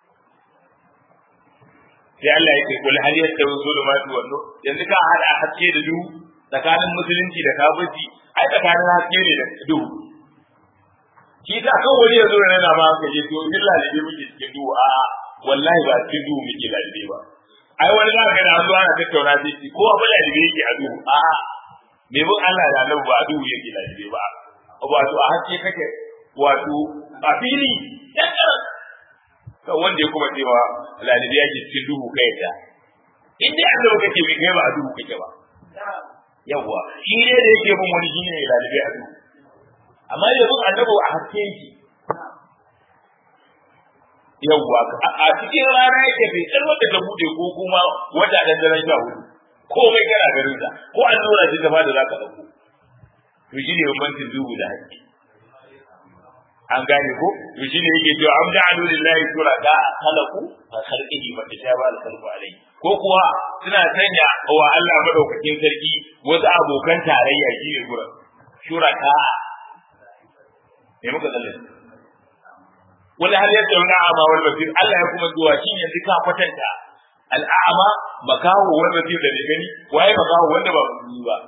sai Allah ya ce kul hal yastawi zulumatu wan nur yanzu ka hada haske da duhu tsakanin musulunci da kafirci ai tsakanin haske ne da duhu shi ta kan wani yanzu ne na ma ka je to illa da muke cikin duhu a wallahi ba cikin duhu muke lalibe ba ai wani za ka ga da zuwa ana tattauna sai ci ko abu lalibe yake a duhu a me bin Allah da Allah ba a duhu yake lalibe ba wato a haske kake wato a fili kan wanda ya kuma cewa lalibi ya ke cikin duhu kai ta in dai Allah kake bi kai ba a duhu kake ba yawa shi ne da yake bin wani shine ne lalibi a duhu amma da bin annabi a haske yake yawa a cikin rana yake bai kar wanda ta bude ko kuma wata da daren sha hudu komai kana garin sa ko an nuna shi gaba da zaka dauko to shi ne bambancin duhu da haske an gane ko to shine yake cewa am ja'alu lillahi shuraka khalaqu fa khalqihi fa tashaba al khalqu alayhi ko kuwa suna sanya wa Allah madaukakin sarki wasu abokan tarayya shine gura shuraka me muka zalle wala hal yadda wani a'ma wal basir Allah ya kuma zuwa shi yanzu ka kwatanta al'ama makawo wal basir da ne gani waye makawo wanda ba musulmi ba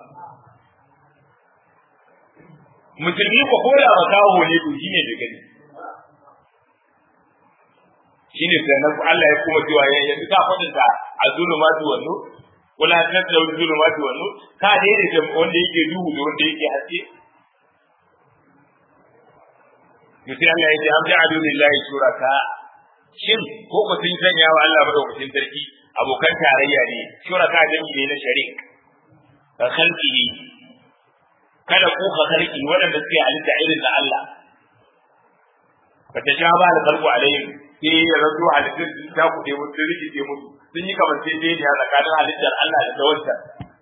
musulmi ko ko da makaho ne to shine da gani shine sannan Allah ya kuma cewa ya yanzu ka fadinta a zulumatu wa nur wala tasau zulumatu wa nur ka daidai da wanda yake duhu da wanda yake haske Yusi Allah ya ce am ja'alu lillahi shuraka shin ko ko sun sanya wa Allah madaukakin sarki abokan tarayya ne shuraka jami'i ne na sharik ka khalqihi kada ku ka sarki waɗanda suke halitta irin da Allah ba ta sha ba da kalbu alaihim sai ya rasu halittar sun ta kuɗe musu sun rikice musu sun yi kamar sai dai tsakanin halittar Allah da ta wancan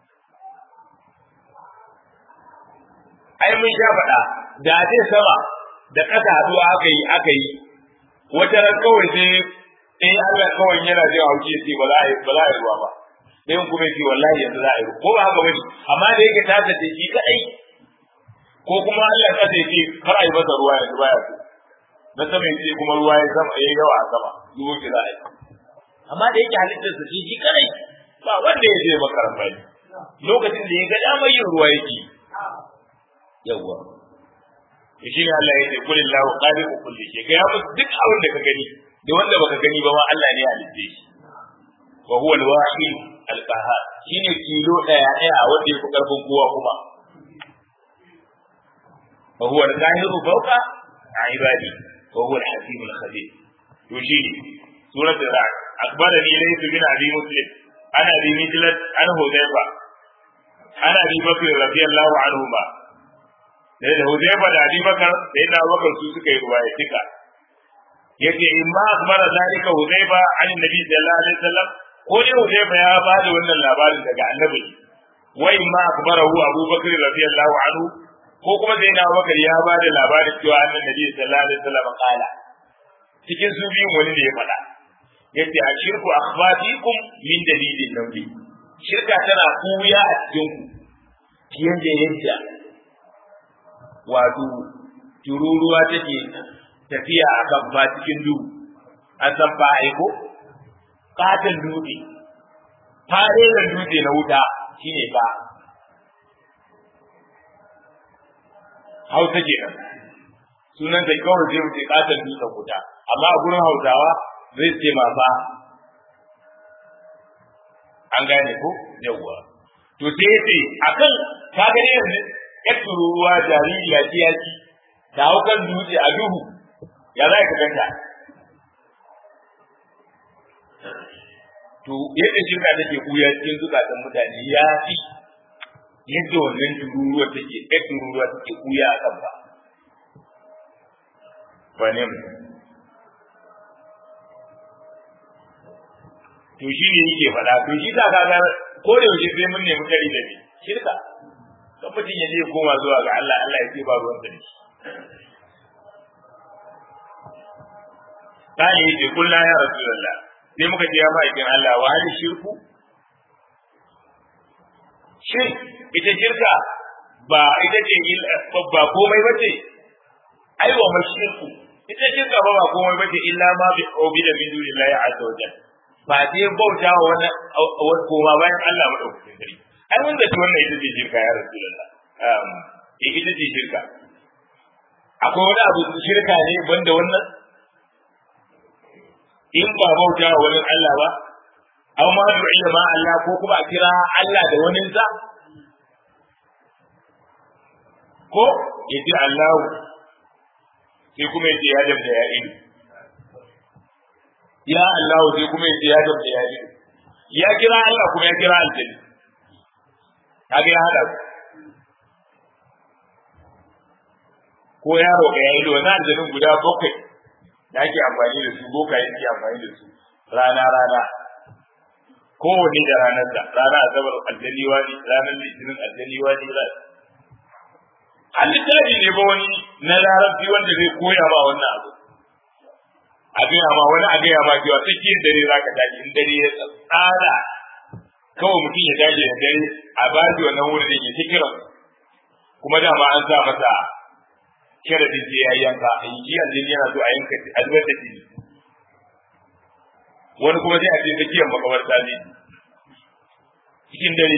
ai mun sha faɗa da zai sama da ƙasa haɗuwa aka yi aka yi wata ran kawai sai in Allah kawai yana jin hauki sai ba za a yi ba za a yi ruwa ba sai kuma ce wallahi yanzu za a yi ko ba haka bane amma da yake ta tace shi kadai ko kuma Allah ka ce kar a yi masa ruwa yanzu baya so na sama yace kuma ruwa ya sama yayi yawa a sama zuwa ki za a yi amma da yake halittar sa shi kadai ba wanda ya je makaran bai lokacin da ya ga damar yin ruwa yake yawa shi ne Allah ya ce kulli lahu khaliqu kulli shay kai musu duk abin da ka gani da wanda baka gani ba ma Allah ne ya halitte shi wa huwa al-wahid al-qahhar shine kilo daya daya wanda yake karfin kowa kuma wa huwa al-qahiru fawqa ibadi wa huwa al-hakim al-khabir to shi suratul ra'd akbarani laysa bin abi muslim ana bi mijlat an hudayfa ana bi bakr radiyallahu anhu ba sai da hudayfa da abi bakar sai da bakar su suka yi ruwaya tika yace in ma akbara zalika hudayfa an nabi sallallahu alaihi wasallam ko ne hudayfa ya ba da wannan labarin daga annabi wa in ma akbarahu abubakar radiyallahu anhu ko kuma sai na bakar ya ba da labarin cewa annabi nabi sallallahu alaihi wasallam kala cikin su biyun wani ne ya faɗa yace a shirku akhfatikum min dalilin nabi shirka tana kuya a cikin ku fiye da yadda wato tururuwa take tafiya a kan ba cikin duhu an san ba aiko katon dutse farelan dutse na wuta shine ba hausa kenan sunan da kawai zai wuce katon dutsen wuta amma a gurin hausawa zai ce ma ba an gane ko yawwa to sai yace akan ka gani yanzu ya tururuwa jaririya ce ya ci ta hau kan dutse a duhu ya za ka ganta to yadda shirka take kuya cikin zukatan mutane ya fi yadda wannan tururuwa take ɗaya tururuwa take kuya a kan ba wane mu to shi ne yake faɗa to shi ta kaga ko da yaushe sai mun nemi kari da ni shirka kan mutum ya je koma zuwa ga Allah Allah ya ce ba ruwan da shi ta yi ce kullu ya rasulullah sai muka ce ya ma'aikin Allah wa hali shirku shin ita shirka ba ita ce ba komai bace ai wa mashirku ita shirka ba ba komai bace illa ma bi obi da min dunillahi azza wa jalla ba dai bauta wa wani koma bayan Allah madaukakin sarki ai mun zaci wannan ita ce shirka ya rasulullah um ita ce shirka akwai wani abu shirka ne banda wannan in ba bauta wa wani Allah ba aw ma du'a ma Allah ko kuma a kira Allah da wani sa ko yace Allah sai kuma yace ya dabda ya ido ya Allah sai kuma yace ya dabda ya ido ya kira Allah kuma ya kira aljanna kaga ya hada ko yaro ga ya ido na aljannin guda bakwai da ake amfani da su boka yake amfani da su rana rana kowanne da ranar da rana asabar aljanni wani ranar litinin aljanni wani an littafi ne ba wani na larabci wanda zai koya ma wannan abu a gaya ma wani a gaya ma cewa tsakiyar dare za ka tashi in dare ya tsada kawai mutum ya tashi da dare a ba shi wannan wurin da ke kiran kuma dama an sa masa sharadin sai ya yanka in ji aljini yana so a yanka a zubar da jini wani kuma sai a ce tsakiyar makabarta ne cikin dare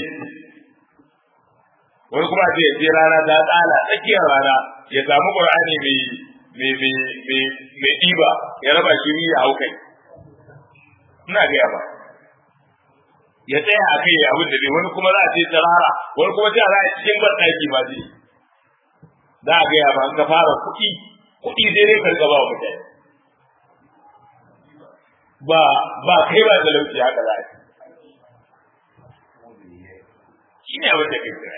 wani kuma ce sai rana ta tsala tsakiyar rana ya samu qur'ani mai mai mai mai mai diba ya raba shi ya hau kai ina ga ba ya tsaya a kai abin da wani kuma za a ce tsarara wani kuma sai a za a cikin barɗaki ma zai za a gaya ba ka fara kuɗi kuɗi sai dai karka ba mutane ba ba kai ba talauci haka za a shi ne abin da kai kira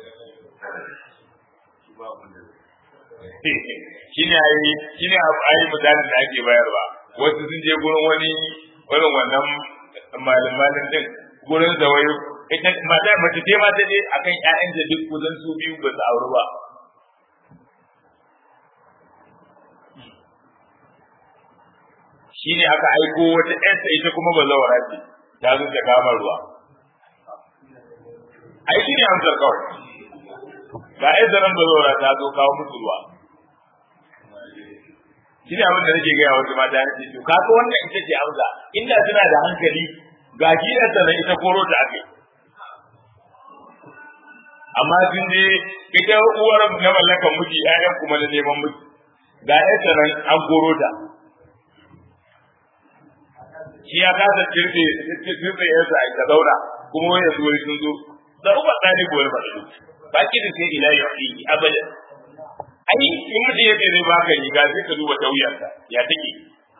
shi ne ayi shi ne ayi misalin da ake bayarwa wasu sun je gurin wani irin wannan malamalin din gurin zawayo ita mata mace ce mata ne akan ƴaƴan da duk kusan su biyu ba su auri ba shi ne aka aiko wata ƴarsa ita kuma ba zawara ce ta zo ta kama ruwa ai shi ne amsar kawai ga ƴar zanen ba zawara ta zo kawo musu ruwa shi ne abin da nake gaya wasu mata nake to kaga wannan ita ce amsa inda suna da hankali ga shi da sanan ita koro ta akai amma sun je ita uwar na mallakan miji ƴaƴan kuma na neman miji ga ƴar sanan an koro ta shi ya kasa kirfe kirfe yansa a ka zauna kuma wani yanzu wani sun zo da uba tsari ko wani faɗi ba ki da sai ila yau abadan ai in mutum ya zai baka riga sai ka duba tauyarsa ya take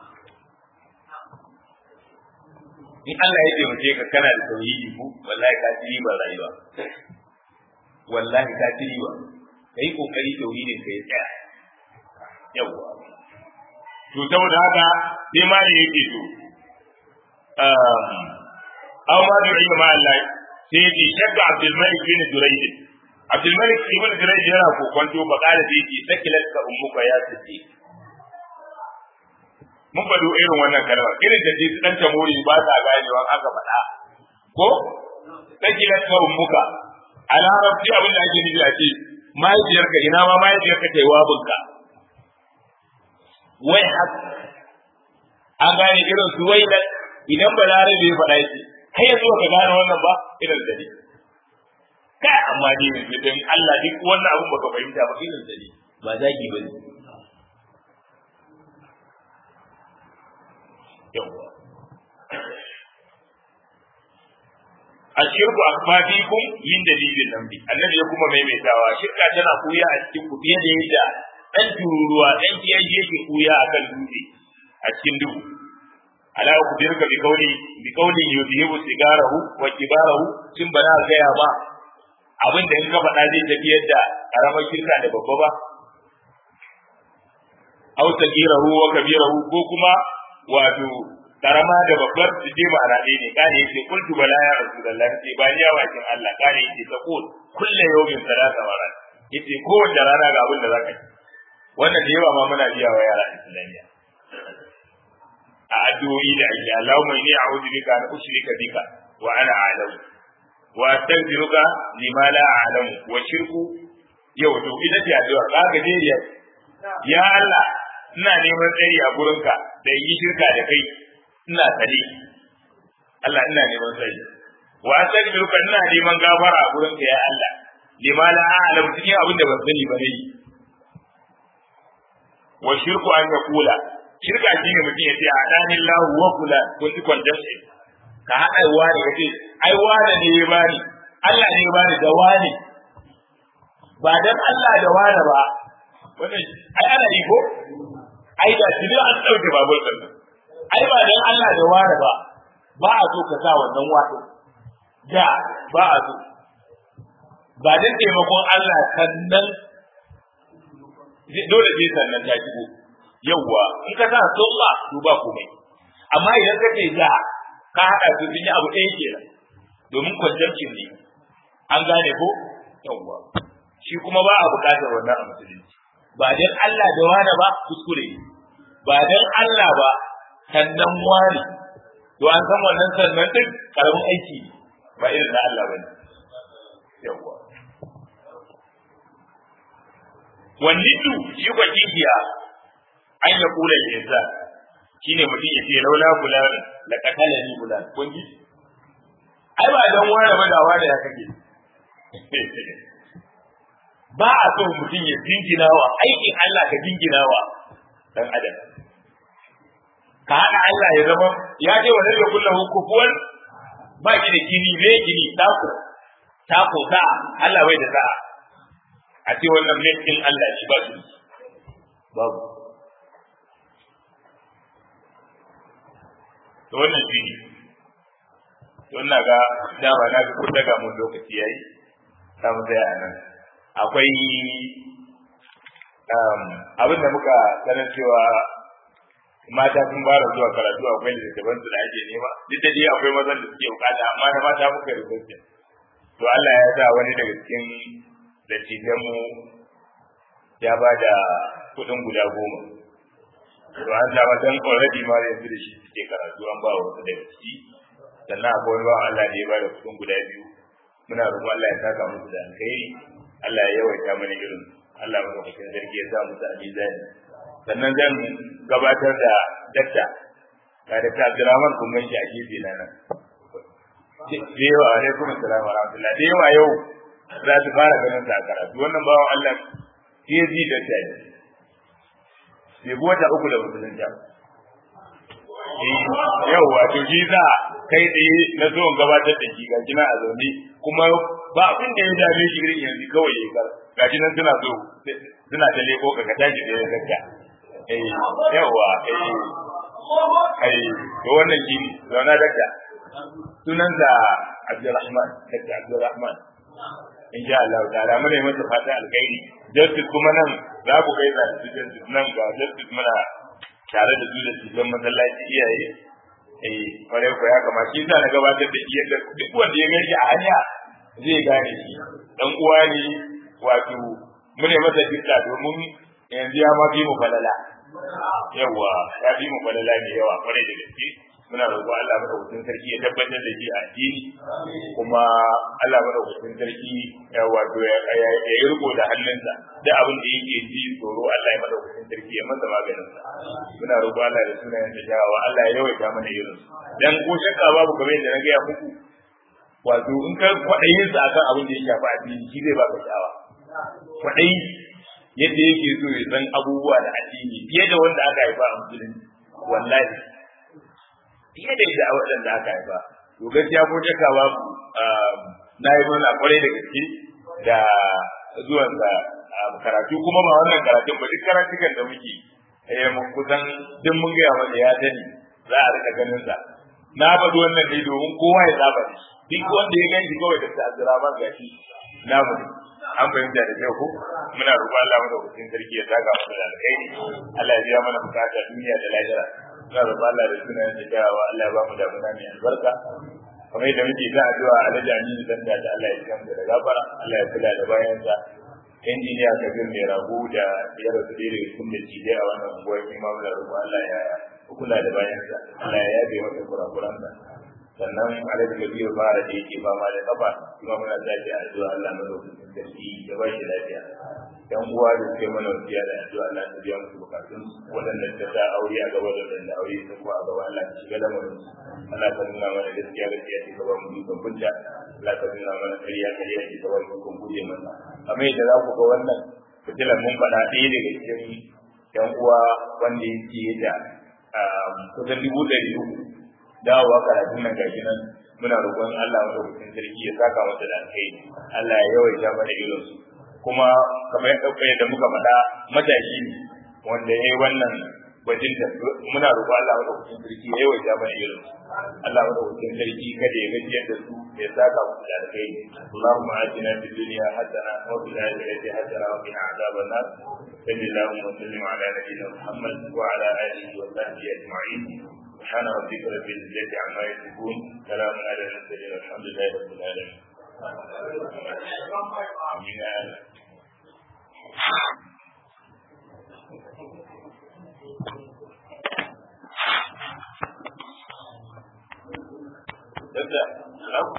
in Allah ya taimake ka kana da tauhidi ku wallahi ka ci riba rayuwa wallahi ka ci riba kai kokari tauhidin ka ya tsaya yawa to saboda haka sai ma ne yake to aw ma bi ma Allah sai yake shakka Abdul Malik bin Durayd Abdul Malik ibn Durayd yana kokonto ba kala da yake sakilat ka ummuka ya sace mun bado irin wannan kalma irin da su dan tamori ba ta ganewa aka faɗa ko sakilat ka ummuka a larabci abin da ake nufi a ce mahaifiyarka ina ma mahaifiyarka ta yi wabinka wai haka an gane irin su wai idan ba lare bai faɗa shi kai yanzu ka gane wannan ba irin da ne kai amma ne idan Allah duk wannan abun baka fahimta ba irin da ne ba zagi ba ne yawa ashirku akfafikum min dalilin lambi annabi ya kuma maimaitawa shirka tana kuya a cikin ku fiye da yadda dan tururuwa dan kiyaye yake kuya akan dutse a cikin duhu ala ku dirka bi kauli bi kauli yudhibu sigarahu wa kibarahu kin bana gaya ba abin da in ka faɗa zai tafi yadda karamar shirka da babba ba aw sagirahu wa kabirahu ko kuma wato karama da babbar su je ma'ana ɗaya ne kane yake kultu bala ya rasulullahi ce ba ni yawa kin Allah kane yake ta kul kullu yawmin salata marat yace kowace rana ga abin da zaka yi wannan da yawa ma muna biya wa yara islamiyya a addu'o'i da ake Allahumma inni a'udhu bika an ushrika bika wa ana a'lamu wa astaghfiruka lima la a'lamu wa shirku yau to ita ce addu'a ka ga dai ya Allah ina neman tsari a gurinka da yi shirka da kai ina sani Allah ina neman tsari wa astaghfiruka ina neman gafara a gurinka ya Allah lima la a'lamu cikin abin da ban sani ba ne wa shirku an yaqula shirka shine mutum ya ce adani Allah wa kula ko shi kwantar shi ka hada wani kace ai wani ne ya bani Allah ne ya bani da wani ba dan Allah da wani ba wannan ai ana yi ko ai da shi an dauke babul din ai ba dan Allah da wani ba ba a so ka sa wannan wato da ba a so ba dan taimakon Allah sannan dole sai sannan ta shigo yawwa in ka sa sunna to ba komai amma idan ka ce da ka haɗa su sun yi abu ɗaya kenan domin conjunction ne an gane ko yawwa shi kuma ba a buƙatar wannan a musulunci ba dan Allah da wani ba kuskure ba dan Allah ba sannan wani to an san wannan sannan din karamin aiki ne ba irin na Allah bane yawwa wallidu shi kwa kishiya an ya kula insan shine mutum ya ce laula fulan la qatala ni fulan kun ji ai ba dan wani ba da wani ya kake ba a so mutum ya dingina wa aikin Allah ka dingina wa dan adam ka hada Allah ya zama ya ce wa nabi kullahu kufuwan ba ki da kini ne kini tako tako ta Allah bai da sa'a a ce wannan laifin Allah shi ba su babu to wannan shi ne to ina ga dama na ga kun daga mun lokaci yayi za mu tsaya a nan akwai abin da muka sanar cewa mata sun fara zuwa karatu akwai littattafan su da ake nema duk da dai akwai mazan da suke bukata amma na mata muka rubuta to Allah ya sa wani daga cikin dattijanmu ya ba da kuɗin guda goma to an sa matan already ma yanzu da shi suke karatu an ba wasu daga ciki sannan akwai wani bawan Allah da ya ba da kuɗin guda biyu muna roƙon Allah ya saka musu da alkhairi Allah ya yawaita mana irin Allah mu lokacin sarki ya sa musu a mizani sannan zan gabatar da dakta ga dakta Abdulrahman kun ganshi a gefe na nan da yawa alaikum assalam wa rahmatullah da yawa yau za su fara ganin sa a karatu wannan bawan Allah ke ji da ta yi bai bi wata uku da musulunta yau wato shi za kai tsaye na zo gabatar da shi gashi na a zaune kuma ba abin da ya dame shi irin yanzu kawai ya kar gashi nan suna so suna ta leko ka tashi da ya gagga eh yawa eh ai to wannan shi ne zauna dakta sunan da Abdulrahman dakta Abdulrahman insha Allah ta'ala muna yi masa fata alkhairi justice kuma nan za ku kai da justice nan ga justice muna tare da su da cikin masallaci iyaye eh kwarai ko ya kama shi na gabatar da iya duk wanda ya gani a hanya zai gane shi dan uwa ne wato mune masa dukka domin yanzu ya ma fi mu falala yawa ya fi mu falala ne yawa kwarai da gaske muna roƙo Allah madaukakin sarki ya tabbatar da shi a addini kuma Allah madaukakin sarki ya wato ya yi riko da hannunsa da abin da yake ji tsoro Allah ya madaukakin sarki ya masa maganin sa muna roƙo Allah da sunayen da jawawa Allah ya yawaita mana irin dan ko shakka babu kamar yadda na gaya muku wato in ka kwaɗayin sa akan abin da ya shafi addini shi zai baka sha'awa kwaɗayi yadda yake so ya san abubuwa da addini fiye da wanda aka haifa a musulunci wallahi fiye da ita waɗanda aka haifa to gaskiya ko shakka babu na yi murna kwarai da gaske da zuwan sa karatu kuma ba wannan karatun ba duk karatukan da muke eh kusan duk mun gaya masa ya sani za a rika ganin sa na faɗi wannan ne domin kowa ya saba da shi duk wanda ya gani kawai da ta'azzara ba gashi na mu an fahimta da kyau ko muna roƙon Allah madaukakin sarki ya saka mu da alkhairi Allah ya biya mana bukata duniya da lahira muna roƙon Allah da sunan da jawa Allah ya ba mu damuna mai albarka kamar yadda muke ta addu'a Alhaji Aminu dan da Allah ya kiyamu da gafara Allah ya kula da bayansa injiniya Kabir mai rago da ya rasu da irin sun da cije a wannan unguwar imamu da roƙon Allah ya kula da bayansa Allah ya yabe masa kurakuransa sannan alhaji kabiru bara da yake fama da kafa kuma muna tashi a addu'a Allah madaukakin sarki ya ba shi lafiya yan uwa da suke mana wasiya da addu'a Allah ta biya musu bukatun waɗanda ta sa aure a gaba da waɗanda aure sun ko a gaba Allah ta shiga lamarin Allah ta nuna mana gaskiya gaskiya ce gaba mu dukkan kunta Allah ta nuna mana ƙarya ƙarya ce gaba mu dukkan guje masa kamar yadda za ku ga wannan fitilan mun faɗa ɗaya daga cikin yan uwa wanda yake da kusan dubu ɗari uku dawowa karatun nan gashi nan muna roƙon Allah madaukakin sarki ya saka masa da alkai Allah ya yawaita mana irin su kuma kamar yadda muka faɗa matashi ne wanda ya yi wannan bajin da muna roƙon Allah madaukakin sarki ya yawaita mana irin su Allah madaukakin sarki kada ya gajiyar da su ya saka musu da alkai Allahumma atina fid dunya hasana wa fil akhirati hasana wa qina adhaban nar صلى الله وسلم على نبينا محمد وعلى اله وصحبه اجمعين سبحان ربك رب العزة عما يصفون سلام على المرسلين والحمد لله رب العالمين آمين